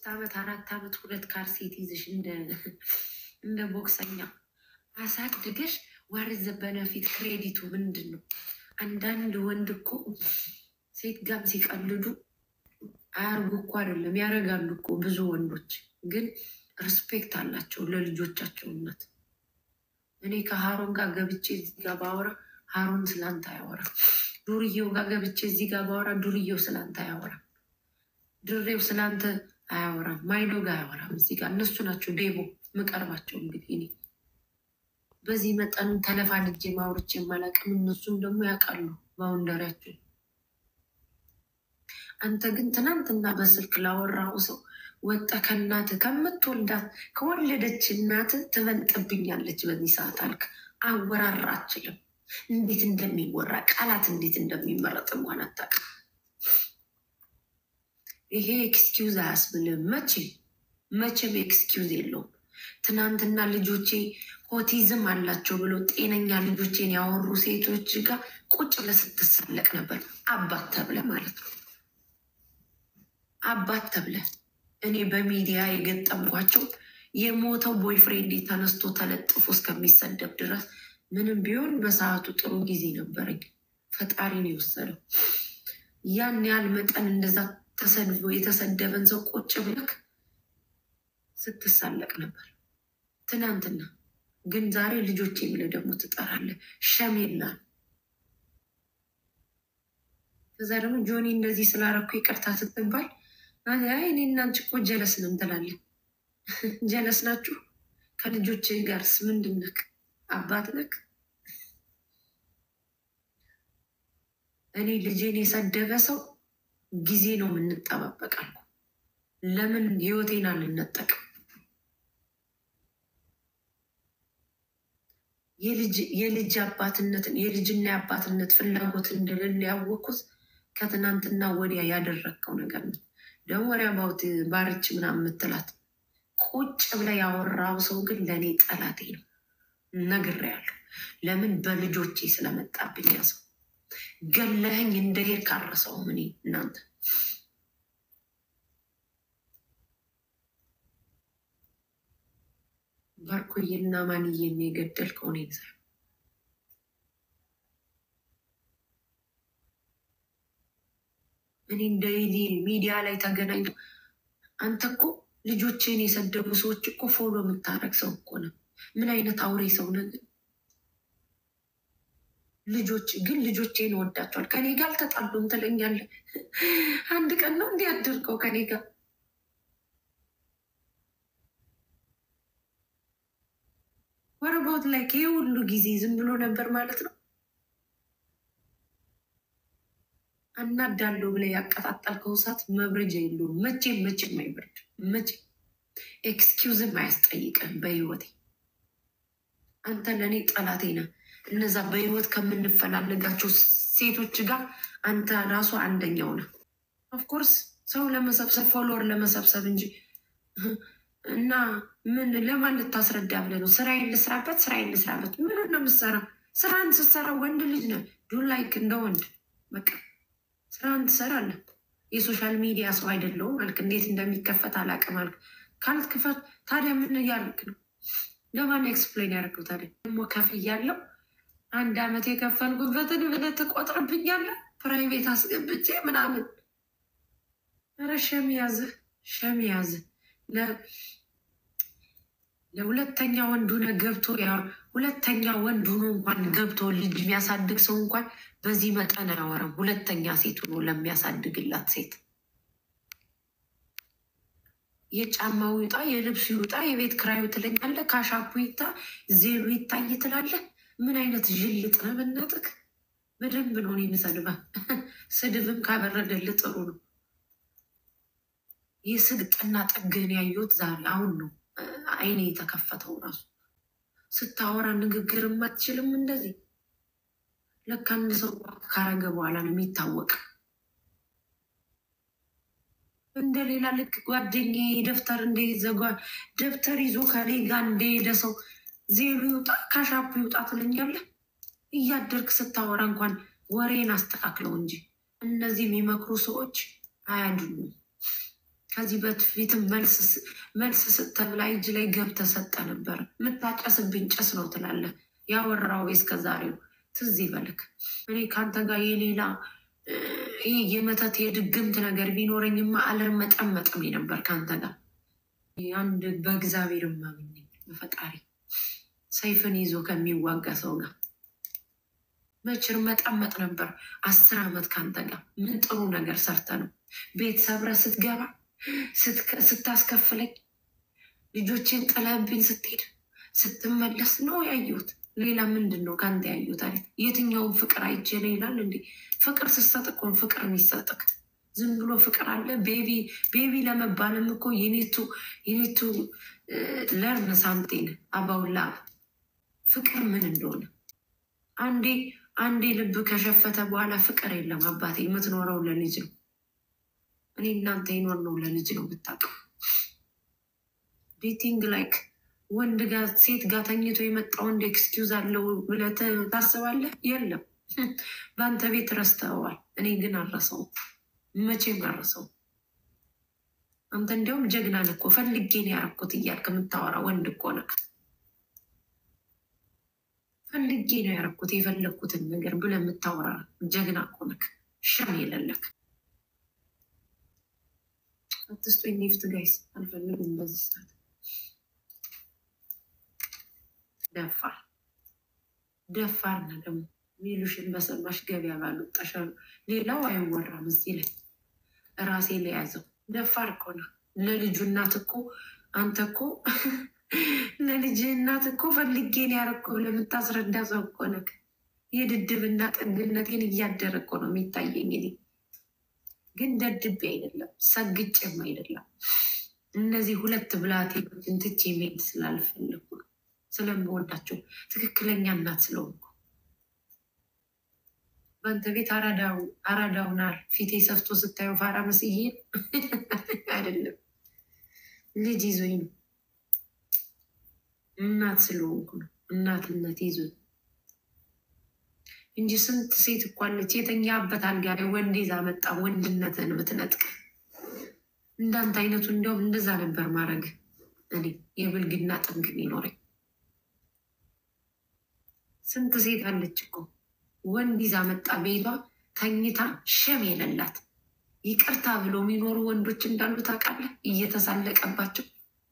ዓመት አራት ዓመት ሁለት ካርሴት ይዝሽ እንደ ቦክሰኛ አሳድገሽ ዋርዘ በነፊት ክሬዲቱ ምንድን ነው? አንዳንድ ወንድ እኮ ሴት ጋም ሲቀልዱ አያርጉ እኮ አይደለም ያደርጋሉ እኮ ብዙ ወንዶች ግን ሪስፔክት አላቸው ለልጆቻቸው እናት። እኔ ከሀሮን ጋር ገብቼ እዚህ ጋር ባወራ ሀሮን ስላንተ አያወራ። ዱርዬው ጋር ገብቼ እዚህ ጋር ባወራ ዱርዬው ስላንተ አያወራ። ድሬው ስላንተ አያወራም። ማይዶ ጋር አያወራም። እዚህ ጋር እነሱ ናቸው ዴቦ ምቀርባቸው። እንግዲህ እኔ በዚህ መጠን ተለፋልጄ ማውርቼ የማላቅም እነሱም ደግሞ ያውቃሉ ባውንደሪያቸው። አንተ ግን ትናንትና በስልክ ላወራው ሰው ወጣ ከእናት ከምትወልዳት ከወለደች እናት ትበልጥብኛለች በዚህ ሰዓት አልክ። አወራራ አችልም። እንዴት እንደሚወራ ቃላት እንዴት እንደሚመረጥ እንኳን አታውቅም። ይሄ ኤክስኪውዝ አያስብልም። መቼ መቼም ኤክስኪውዝ የለውም። ትናንትና ልጆቼ ኦቲዝም አላቸው ብሎ ጤነኛ ልጆቼን ያወሩ ሴቶች ጋር ቁጭ ብለህ ስትሳለቅ ነበር። አባት ተብለ ማለት ነው። አባት ተብለ እኔ በሚዲያ የገጠምኳቸው የሞተው ቦይፍሬንድ ተነስቶ ተለጥፎ እስከሚሰደብ ድረስ ምንም ቢሆን በሰዓቱ ጥሩ ጊዜ ነበረኝ። ፈጣሪ ነው የወሰደው። ያን ያህል መጠን እንደዛ ተሰድቦ የተሰደበን ሰው ቁጭ ብለክ ስትሳለቅ ነበር ትናንትና። ግን ዛሬ ልጆቼ ብለህ ደግሞ ትጠራለህ። ሸሜላ ከዛ ደግሞ ጆኒ እንደዚህ ስላረኩ ይቅርታ ስትባል አይ እኔ እና አንቺ እኮ ጀለስ ነን ትላለህ። ጀለስ ናችሁ? ከልጆች ጋርስ ምንድን ነክ? አባት ነክ? እኔ ልጄን የሰደበ ሰው ጊዜ ነው የምንጠባበቃል። ለምን ህይወቴን አልነጠቅም? የልጅ አባትነትን የልጅና የአባትነት ፍላጎት እንደሌለ ያወቅኩት ከትናንትና ወዲያ ያደረግከው ነገር ነው። ደግሞ ወሪያ ባውት ባርች ምናምን የምትላት ቁጭ ብላ ያወራው ሰው ግን ለእኔ ጠላቴ ነው። ነግሬያለሁ። ለምን በልጆቼ ስለመጣብኝ ያሰው ገለኸኝ እንደሄድ ካረሰውም እኔ እናንተ ባርኮዬና ማንዬን የገደልከው እኔን ሳይሆን እኔ እንደ ሚዲያ ላይ ተገናኝቶ አንተ እኮ ልጆችን የሰደቡ ሰዎች እኮ ፎሎ የምታደርግ ሰው እኮ ነው። ምን አይነት አውሬ ሰው ነህ ግን? ልጆች ግን ልጆቼን ወዳቸዋል። ከኔ ጋር አልተጣሉም ትለኛለህ። አንድ ቀን ነው እንዲህ አድርገው ከኔ ጋር ወረቦት ላይ ይህ ሁሉ ጊዜ ዝም ብሎ ነበር ማለት ነው። አናዳለሁ ብለህ ያቀጣጠልከው እሳት መብረጃ የለውም። መቼም መቼም አይበርድ። መቼ ኤክስኪውዝም አያስጠይቅም በህይወቴ። አንተ ለእኔ ጠላቴ ነህ። እነዛ በህይወት ከምንፈላለጋቸው ሴቶች ጋር አንተ ራሱ አንደኛው ነህ። ኦፍኮርስ ሰው ለመሰብሰብ ፎሎወር ለመሰብሰብ እንጂ እና ምን ለማን ልታስረዳ ብለህ ነው? ስራዬን ልስራበት፣ ስራዬን ልስራበት። ምን ነው የምትሰራው? ስራን ስትሰራ ወንድ ልጅ ነህ። ዱ ላይክ እንደ ወንድ በቃ ስራን ትሰራለህ። የሶሻል ሚዲያ ሰው አይደለሁም አልክ። እንዴት እንደሚከፈት አላውቅም አልክ። ካልክፈት ታዲያ ምን እያልክ ነው? ለማን ኤክስፕሌን ያደርገው ታዲያ? ደግሞ ከፍ እያለው አንድ አመት የከፈልኩበትን ብለህ ትቆጥርብኛለህ? ፕራይቬት አስገብቼ ምናምን። ኧረ ሸም ያዝህ፣ ሸም ያዝህ። ለሁለተኛ ወንድ ሆነ ገብቶ ሁለተኛ ወንድ ሆኖ እንኳን ገብቶ ልጅ የሚያሳድግ ሰው እንኳን በዚህ መጠን አያወራም። ሁለተኛ ሴት ሆኖ ለሚያሳድግላት ሴት የጫማው ይውጣ፣ የልብሱ ይውጣ፣ የቤት ክራዩ ትለኛለህ፣ ካሻፑ ይታ፣ ዜሉ ይታይ ትላለህ። ምን አይነት ዥልጥ ነው በእናትህ! በደንብ ነው እኔ የምሰድበህ። ስድብም ካበረደልህ ጥሩ ነው። የስግጥና ጥግህን ያየሁት ዛሬ አሁን ነው አይኔ የተከፈተው። ራሱ ስታወራ ንግግር አትችልም እንደዚህ። ለካ አንድ ሰው ካረገ በኋላ ነው የሚታወቅ። እንደሌላ ልክ ጓደኛዬ ደብተር እንደይዘጓ ደብተር ይዞ ከኔ ጋር እንደሄደ ሰው ዜሉ ይውጣ ካሻፑ ይውጣ ትለኛለህ። እያደርግ ስታወራ እንኳን ወሬን አስተካክለው እንጂ እነዚህ የሚመክሩ ሰዎች አያድሉም። ከዚህ በፊትም መልስ ስተብላ እጅ ላይ ገብተህ ሰጠ ነበር። የምታጨስብኝ ጭስ ነው ትላለህ። ያወራው እስከ ዛሬው ትዝ ይበልክ። እኔ ከአንተ ጋር የሌላ ይህ የመተት የድግምት ነገር ቢኖረኝማ አልርመጠመጥም ነበር ከአንተ ጋር አንድ በእግዚአብሔር ማምኝ በፈጣሪ ሰይፍን ይዞ ከሚዋጋ ሰው ጋር መችር መጠመጥ ነበር። አስር ዓመት ከአንተ ጋር ምን ጥሩ ነገር ሰርተ ነው ቤት ሰብረ ስትገባ ስታስከፍለኝ ልጆችን ጥለብኝ ስትሄድ ስትመለስ ነው ያየሁት። ሌላ ምንድን ነው ከአንተ ያየሁት? አለ የትኛውን ፍቅር አይቼ ነው ይላል እንዴ? ፍቅር ስትሰጥ እኮ ነው ፍቅር የሚሰጥክ። ዝም ብሎ ፍቅር አለ። ቤቢ ቤቢ ለመባልም እኮ የኔቱ የኔቱ ለርን ሳምቲንግ አባውላ ፍቅር ምን እንደሆነ አንዴ አንዴ ልብ ከሸፈተ በኋላ ፍቅር የለም አባቴ። የምትኖረው ለልጅ ነው። እኔ እናንተ ይኖር ነው ለልጅ ነው ብታውቀው። ዴቲንግ ላይክ ወንድ ጋር ሴት ጋር ተኝቶ የመጣ ወንድ ኤክስኪውዝ አለው ብለህ ታስባለህ? የለም በአንተ ቤት ረስተዋል። እኔ ግን አረሰው መቼም አረሰው። አንተ እንዲያውም ጀግና ነህ እኮ ፈልጌ ነው ያደረኩት እያልክ የምታወራ ወንድ እኮ ነህ። ፈልጌ ነው ያደረኩት የፈለግኩትን ነገር ብለህ የምታወራ ጀግና እኮ ነህ። ሸም የለለክ አትስጦኝ ኔፍት ጋይስ አልፈልግም በዚህ ሰዓት ደፋር ደፋር ና ደግሞ ሚሉሽን በሰማሽ ገበያ ባልወጣሻሉ ሌላው አይወራም። እዚህ ላይ ራሴ ላይ ያዘው ደፋር እኮ ነው። ለልጁ እናት እኮ አንተ እኮ ለልጅ እናት እኮ ፈልጌን ያረኮ ለምታስረዳ ሰው እኮ ነህ። የድድብና ጥግነቴን እያደረ እኮ ነው የሚታየኝ። እኔ ግን ደድቤ አይደለም ሰግጬም አይደለም። እነዚህ ሁለት ብላቴኖችን ትቼ መሄድ ስላልፈለኩ ነው ስለምወዳቸው ትክክለኛ እናት ስለሆንኩ በአንተ ቤት አራዳውናል ፊቴ ሰፍቶ ስታየው ፋራ መስዬ አይደለም፣ ልጅ ይዞኝ ነው። እናት ስለሆንኩ ነው። እናትነት ይዞኝ እንጂ ስንት ሴት እኮ አለች የተኛበት አልጋ ላይ ወንድ ይዛ መጣ ወንድነትን ብትነጥቅ። እንዳንተ አይነቱ እንዲያውም እንደዛ ነበር ማድረግ እኔ የብልግና ጥግ ይኖረኝ ስንት ሴት አለች እኮ ወንድ ይዛ መጣ ቤቷ ተኝታ ሸም የሌላት ይቅርታ ብሎ የሚኖሩ ወንዶች እንዳሉ ታውቃለህ። እየተሳለቀባቸው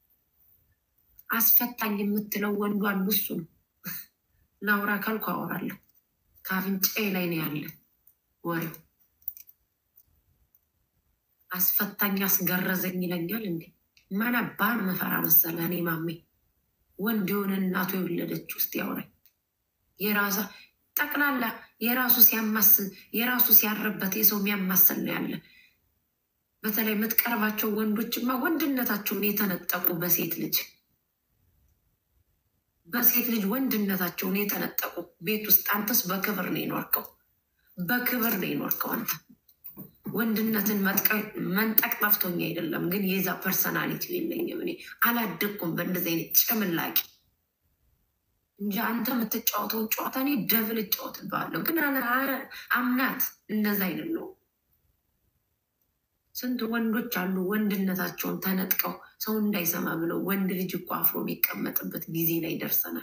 አስፈታኝ የምትለው ወንዱ አንዱ እሱ ነው። ላውራ ካልኩ አወራለሁ። ከአፍንጫዬ ላይ ነው ያለ ወሬው። አስፈታኝ አስገረዘኝ ይለኛል እንዴ! ማን ባን መፈራ መሰለ እኔ ማሜ ወንድ የሆነ እናቱ የወለደች ውስጥ ያውራኝ የራሳ ጠቅላላ የራሱ ሲያማስል የራሱ ሲያርበት የሰው የሚያማስል ነው ያለ። በተለይ የምትቀርባቸው ወንዶችማ ወንድነታቸውን የተነጠቁ በሴት ልጅ በሴት ልጅ ወንድነታቸውን የተነጠቁ ቤት ውስጥ አንተስ በክብር ነው የኖርከው፣ በክብር ነው የኖርከው አንተ። ወንድነትን መንጠቅ ጠፍቶኝ አይደለም፣ ግን የዛ ፐርሰናሊቲ የለኝም እኔ አላደግኩም በእንደዚህ አይነት ጭምላቂ እንጂ አንተ የምትጫወተውን ጨዋታ እኔ ደብል እጫወትብሃለሁ፣ ግን አምናት እንደዛ አይነት ነው። ስንት ወንዶች አሉ ወንድነታቸውን ተነጥቀው ሰው እንዳይሰማ ብለው ወንድ ልጅ እኮ አፍሮ የሚቀመጥበት ጊዜ ላይ ደርሰናል።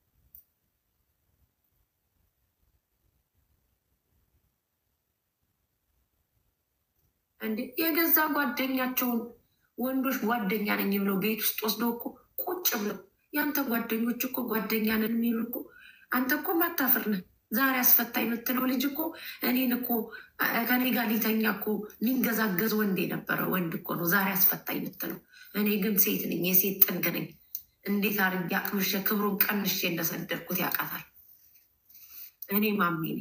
እንዴ የገዛ ጓደኛቸውን ወንዶች ጓደኛ ነኝ ብለው ቤት ውስጥ ወስደው እኮ ቁጭ ብለው የአንተ ጓደኞች እኮ ጓደኛ ነን የሚሉ እኮ አንተ እኮ ማታፍር ነህ። ዛሬ አስፈታ የምትለው ልጅ እኮ እኔን እኮ ከኔ ጋር ሊተኛ እኮ ሊንገዛገዝ ወንድ የነበረ ወንድ እኮ ነው ዛሬ አስፈታ የምትለው። እኔ ግን ሴት ነኝ፣ የሴት ጥግ ነኝ። እንዴት አድርጌ አቅምሼ ክብሩን ቀንሼ እንደሰደድኩት ያውቃታል። እኔ ማሜ ነኝ።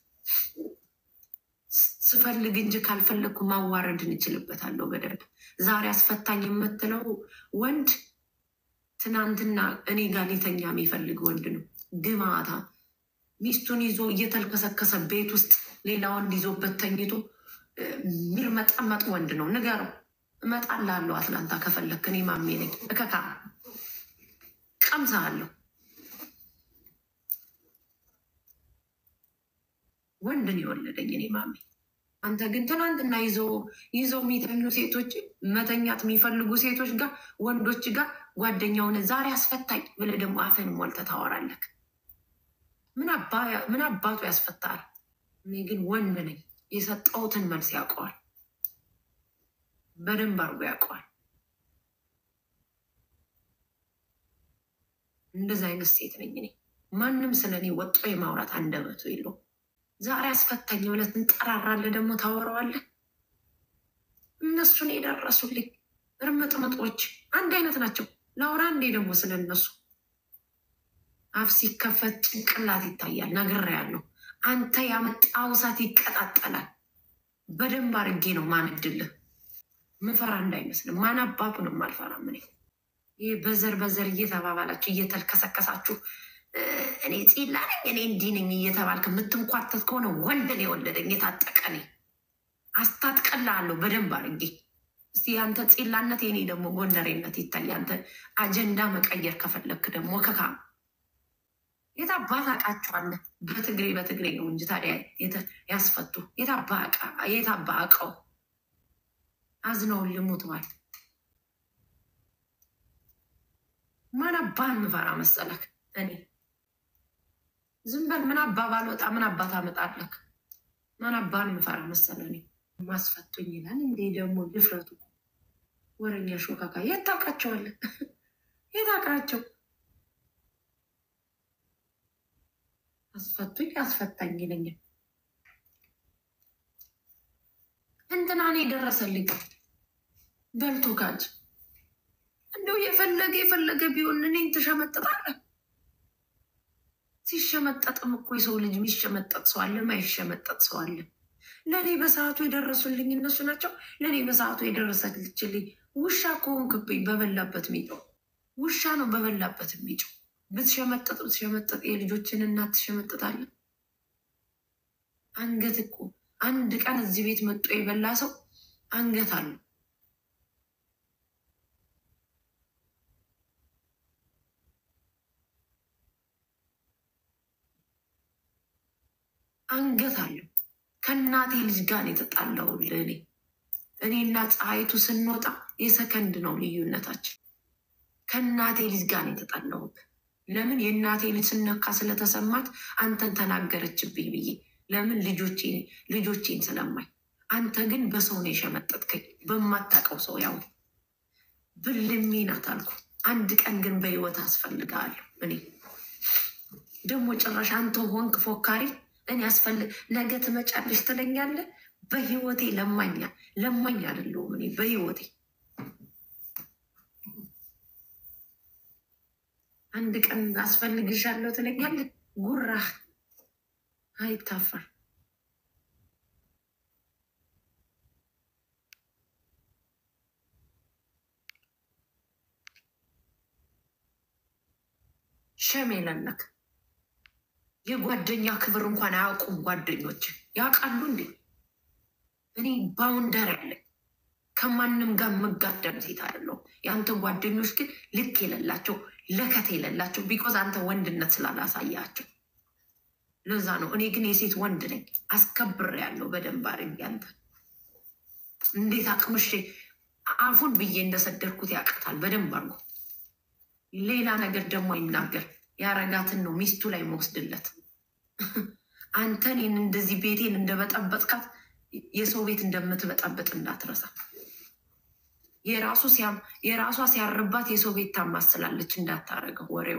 ስፈልግ እንጂ ካልፈለግኩ ማዋረድን እችልበታለሁ በደንብ። ዛሬ አስፈታኝ የምትለው ወንድ ትናንትና እኔ ጋር ሊተኛ የሚፈልግ ወንድ ነው። ግማታ ሚስቱን ይዞ እየተልከሰከሰ ቤት ውስጥ ሌላ ወንድ ይዞበት ተኝቶ የሚርመጠመጥ ወንድ ነው። ንገረው፣ እመጣልሃለሁ አትላንታ ከፈለክ። እኔ ማሜ ነኝ። እከካ ቀምሳለሁ። ወንድን የወለደኝ እኔ ማሜ አንተ ግን ትናንትና ይዘው ይዘው የሚተኙ ሴቶች መተኛት የሚፈልጉ ሴቶች ጋር ወንዶች ጋር ጓደኛውን ዛሬ አስፈታኝ ብለህ ደግሞ አፍህን ሞልተህ ታወራለህ። ምን አባቱ ያስፈታል? እኔ ግን ወንድ ነኝ። የሰጠሁትን መልስ ያውቀዋል፣ በደንብ አድርጎ ያውቀዋል። እንደዚህ አይነት ሴት ነኝ እኔ። ማንም ስለ እኔ ወጦ የማውራት አንደበቱ የለውም። ዛሬ አስፈታኝ ብለህ ትንጠራራለህ፣ ደግሞ ታወራዋለህ። እነሱን የደረሱልኝ እርምጥምጦች አንድ አይነት ናቸው። ላውራ እንዴ ደግሞ ስለ እነሱ አፍ ሲከፈት ጭንቅላት ይታያል። ነግሬያለሁ። አንተ ያመጣው እሳት ይቀጣጠላል። በደንብ አድርጌ ነው ማንድልህ። ምፈራ እንዳይመስልም ማን አባቱንም አልፈራም እኔ። ይህ በዘር በዘር እየተባባላችሁ እየተልከሰከሳችሁ እኔ ፂላ ነኝ እኔ እንዲህ ነኝ እየተባልክ የምትንኳተት ከሆነ ወንድን የወለደኝ የታጠቀ ነኝ። አስታጥቀላለሁ በደንብ አድርጌ። እስቲ ያንተ ፂላነት የኔ ደግሞ ጎንደሬነት ይታይ። አንተ አጀንዳ መቀየር ከፈለግክ ደግሞ ከካ የታባ ታውቃቸዋለህ። በትግሬ በትግሬ ነው እንጂ ታዲያ ያስፈቱ የታባ አውቀው አዝነውን ልሙትዋል። ማን አባህን ምፈራ መሰለክ? እኔ ዝም በል ምን አባ ባልወጣ ምን አባ ታመጣለክ? ማን አባህን ምፈራ መሰለ? እኔ ማስፈቱኝ ይላል እንዴ ደግሞ ድፍረቱ። ወረኛ ሾካካ የት ታውቃቸዋለህ? የት አውቃቸው? አስፈቱኝ አስፈታኝ ይለኛል። እንትናን የደረሰልኝ በልቶ ካጅ እንደው የፈለገ የፈለገ ቢሆን እኔን ትሸመጠጣለህ። ሲሸመጠጥም እኮ የሰው ልጅ የሚሸመጠጥ ሰው አለ፣ ማይሸመጠጥ ሰው አለ። ለእኔ በሰዓቱ የደረሱልኝ እነሱ ናቸው። ለእኔ በሰዓቱ የደረሰችልኝ ውሻ ከሆንክብኝ በበላበት ሚጮው ውሻ ነው በበላበት የሚጮው። ብትሸመጠጥ ብትሸመጠጥ የልጆችን እናት ትሸመጠጣለህ። አንገት እኮ አንድ ቀን እዚህ ቤት መጦ የበላ ሰው አንገት አለው። አንገት አለው። ከእናቴ ልጅ ጋር የተጣላው ለእኔ እኔና ፀሐይቱ ስንወጣ የሰከንድ ነው ልዩነታችን። ከእናቴ ልጅ ጋር የተጣላሁት ለምን የእናቴ ልጅ ስነካ ስለተሰማት አንተን ተናገረችብኝ ብዬ ለምን ልጆቼን ስለማይ። አንተ ግን በሰው ነው የሸመጠጥከኝ፣ በማታውቀው ሰው ያው ብልሜ ናት አልኩ። አንድ ቀን ግን በህይወት አስፈልግሃለሁ። እኔ ደግሞ ጭራሽ አንተ ሆንክ ፎካሪ እኔ ያስፈልግ ነገ ትመጫለሽ ትለኛለህ። በህይወቴ ለማኛ ለማኝ አይደለሁም እኔ በህይወቴ አንድ ቀን አስፈልግሻለሁ ትለኛለህ። ጉራህ አይታፈር። ሸም የለለክ የጓደኛ ክብር እንኳን አያውቁም። ጓደኞች ያውቃሉ እንዴ? እኔ ባውንደር ያለኝ ከማንም ጋር መጋደም ሴት አይደለሁም። የአንተ ጓደኞች ግን ልክ የሌላቸው ለከት የሌላቸው ቢኮዝ አንተ ወንድነት ስላላሳያቸው ለዛ ነው። እኔ ግን የሴት ወንድ ነኝ፣ አስከብር ያለው በደንብ አድርጌ አንተ እንዴት አቅምሼ አፉን ብዬ እንደሰደርኩት ያውቃታል በደንብ አድርጎ። ሌላ ነገር ደግሞ ይናገር ያረጋትን ነው ሚስቱ ላይ መወስድለት። አንተን ይህን እንደዚህ ቤቴን እንደበጠበጥካት የሰው ቤት እንደምትበጠበጥ እንዳትረሳ። የራሷ ሲያርባት የሰው ቤት ታማስላለች እንዳታረገው ወሬው።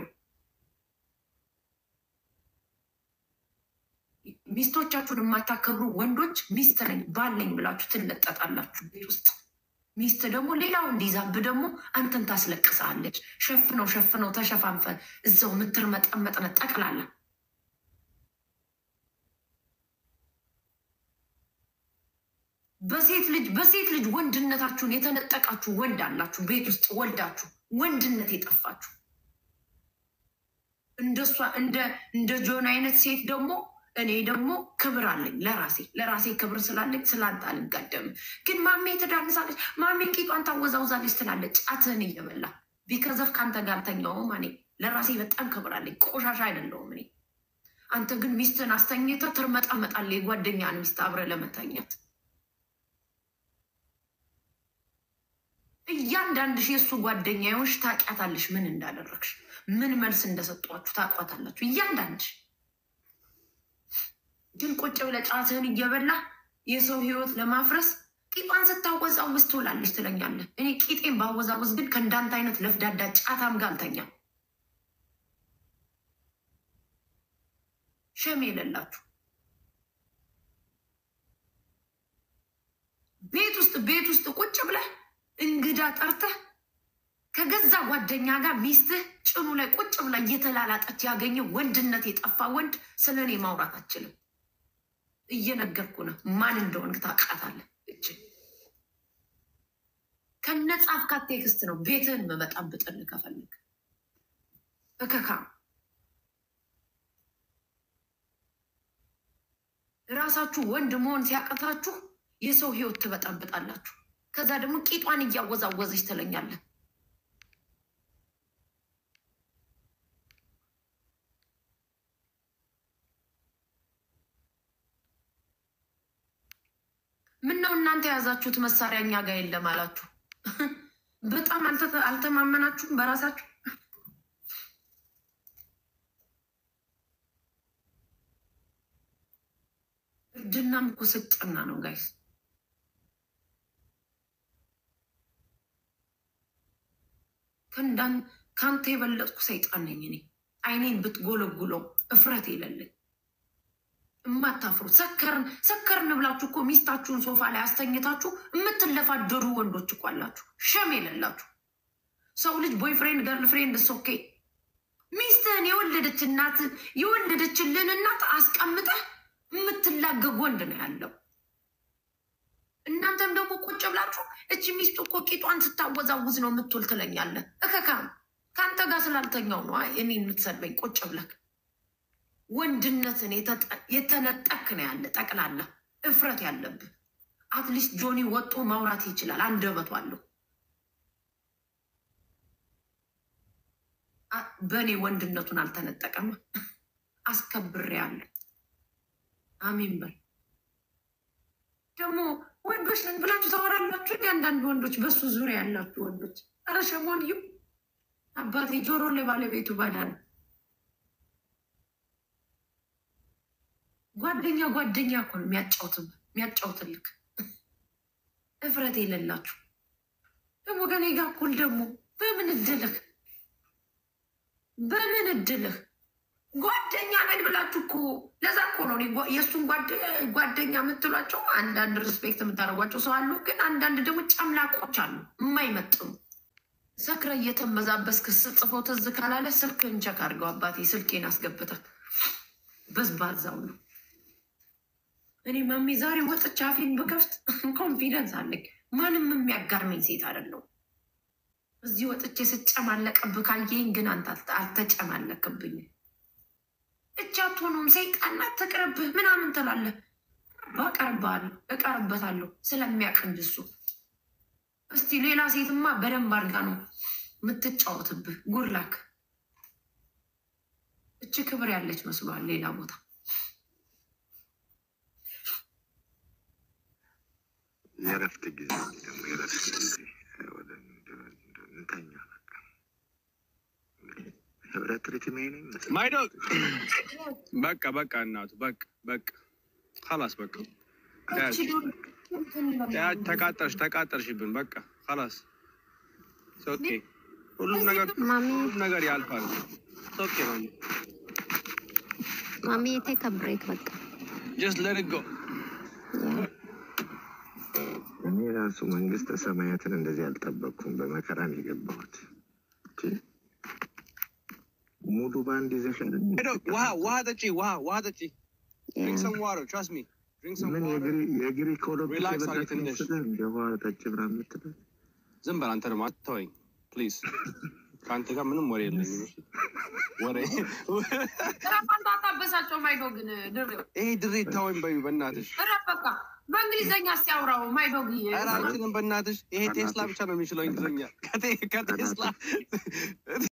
ሚስቶቻችሁን የማታከብሩ ወንዶች ሚስት ነኝ ባል ነኝ ብላችሁ ትለጠጣላችሁ ቤት ውስጥ። ሚስት ደግሞ ሌላው እንዲዛብ ደግሞ አንተን ታስለቅሳለች። ሸፍነው ሸፍነው ተሸፋንፈ እዛው የምትርመጠመጥነ ጠቅላላ በሴት ልጅ በሴት ልጅ ወንድነታችሁን የተነጠቃችሁ ወንድ አላችሁ። ቤት ውስጥ ወልዳችሁ ወንድነት የጠፋችሁ እንደሷ እንደ እንደ ጆን አይነት ሴት ደግሞ እኔ ደግሞ ክብር አለኝ ለራሴ ለራሴ ክብር ስላለኝ ስላንተ አልጋደምም። ግን ማሜ ትዳንሳለች፣ ማሜ ቂጧን ታወዛውዛለች ትላለች ጫትህን እየበላ ቢከዘፍ ከአንተ ጋር ተኛውም እኔ ለራሴ በጣም ክብር አለኝ። ቆሻሻ አይደለሁም እኔ። አንተ ግን ሚስትን አስተኝተህ ትርመጠመጣለህ የጓደኛን ሚስት አብረህ ለመተኛት እያንዳንድሽ የእሱ ጓደኛ የሆንሽ ታውቂያታለሽ። ምን እንዳደረግሽ፣ ምን መልስ እንደሰጧችሁ ታውቋታላችሁ። እያንዳንድሽ ግን ቁጭ ብለህ ጫትህን እየበላ የሰው ህይወት ለማፍረስ ቂጧን ስታወዛውዝ ትውላለች ትለኛለህ። እኔ ቂጤን ባወዛውዝ ግን ከእንዳንተ አይነት ለፍዳዳ ጫታም ጋር አልተኛም። ሸም የሌላችሁ ቤት ውስጥ ቤት ውስጥ ቁጭ ብለህ እንግዳ ጠርተህ ከገዛ ጓደኛ ጋር ሚስትህ ጭኑ ላይ ቁጭ ብላ እየተላላጠች ያገኘ ወንድነት የጠፋ ወንድ ስለ እኔ ማውራት አችልም። እየነገርኩ ነው። ማን እንደሆንክ ታውቃታለህ። እች ከነጻፍካት ቴክስት ነው ቤትህን መበጣብጥልህ ከፈልግ እከካ ራሳችሁ ወንድ መሆን ሲያቀታችሁ የሰው ህይወት ትበጣብጣላችሁ። ከዛ ደግሞ ቂጧን እያወዛወዘች ትለኛለህ። ምን ነው እናንተ የያዛችሁት መሳሪያ እኛ ጋር የለም አላችሁ። በጣም አልተማመናችሁም በራሳችሁ። እርድናም እኮ ስልጠና ነው ጋይስ። ከአንተ የበለጥኩ ሰይጣን ነኝ እኔ። አይኔን ብትጎለጉለው እፍረት የለለኝ እማታፍሩ ሰከርን ሰከርን ብላችሁ እኮ ሚስታችሁን ሶፋ ላይ አስተኝታችሁ የምትለፋደሩ ወንዶች እኮ አላችሁ። ሸም የሌላችሁ ሰው ልጅ ቦይፍሬንድ ገርል ፍሬንድ ሶኬ ሚስትህን የወለደች እናት የወለደችልን እናት አስቀምጠህ የምትላገግ ወንድ ነው ያለው። እናንተም ደግሞ ቁጭ ብላችሁ እች ሚስቱ እኮ ቂጧን ስታወዛውዝ ነው የምትውል ትለኛለህ። እከካም ከአንተ ጋር ስላልተኛው ነው እኔ የምትሰድበኝ ቁጭ ብለህ ወንድነትን የተነጠክ ነው ያለ ጠቅላላ እፍረት ያለብህ። አትሊስት ጆኒ ወጦ ማውራት ይችላል፣ አንደበቱ አለው። በእኔ ወንድነቱን አልተነጠቀም። አስከብሬ ያለሁ አሚን በል። ደግሞ ወንዶች ነን ብላችሁ ታወራላችሁ። አንዳንድ ወንዶች በሱ ዙሪያ ያላችሁ ወንዶች፣ ኧረ ሸሞንዩ አባቴ ጆሮ ለባለቤቱ ባዳ ነው። ጓደኛ ጓደኛ እኮ ነው የሚያጫውትብ የሚያጫውትልክ እፍረት የሌላችሁ ደግሞ ከኔ ጋር እኩል ደግሞ በምን እድልህ በምን እድልህ ጓደኛ ነን ብላችሁ እኮ ለዛ እኮ ነው የእሱን ጓደኛ የምትሏቸው አንዳንድ ሪስፔክት የምታደርጓቸው ሰው አሉ። ግን አንዳንድ ደግሞ ጨምላቆች አሉ የማይመጥኑ ሰክረ እየተመዛበስክ ስጽፈው ትዝ ካላለ ስልክህን ቸክ አድርገው አባቴ ስልኬን አስገብተህ በዝባዛው ነው እኔ ማሜ ዛሬ ወጥቼ አፌን ብከፍት ኮንፊደንስ አለኝ። ማንም የሚያጋርመኝ ሴት አይደለሁም። እዚህ ወጥቼ ስጨማለቅብህ ካየኝ ግን አንተ አልተጨማለቅብኝ። እጅ አትሆኑም ሰይጣን አትቅርብህ ምናምን ትላለህ። ባቀርብሃለሁ እቀርበታለሁ ስለሚያቅንድ እሱ። እስቲ ሌላ ሴትማ በደንብ አድርጋ ነው የምትጫወትብህ። ጉድላክ እች ክብር ያለች መስሏል ሌላ ቦታ የእረፍት ጊዜ ደግሞ የእረፍት ጊዜ እንተኛ ህብረት ሪትሜ ነኝ ማይዶ በቃ በቃ እናቱ በቃ በቃ ላስ በቃ ተቃጠርሽ ተቃጠርሽብን በቃ ላስ ኦኬ ሁሉም ነገር ሁሉም ነገር ያልፋል ኦኬ ማሚ ማሚ ቴክ አ ብሬክ በቃ ጀስት ሌት ኢት ጎ እኔ ራሱ መንግስተ ሰማያትን እንደዚህ አልጠበቅኩም። በመከራን የገባሁት ሙሉ በአንድ ይዘሽ አይደል? ውሃ ውሃ ጠጪ ውሃ ውሃ ጠጪ ድሪንክ ሰም ዋተር ትራስት ሚ ድሪንክ ሰም ምን ዋተር የግሪክ ኦሎምፒክ Relax አድርጊ የበላሽ ትንሽ። መስለህ እንደ ውሃ ጠጭ ብላ የምትለው ዝም በል አንተ ደግሞ አትተወኝ ፕሊዝ ከአንተ ጋር ምንም ወሬ የለኝም እሺ? ወሬ ራፋን ታታበሳቸው ማይዶ ግን ድሬው ይሄ ድሬ ታወኝ በዩ በእናትሽ እረፍ በቃ በእንግሊዘኛ ሲያውራው ማይዶግ ኧረ አልችልም በእናትሽ ይሄ ቴስላ ብቻ ነው የሚችለው እንግሊዝኛ ከቴ- ከቴስላ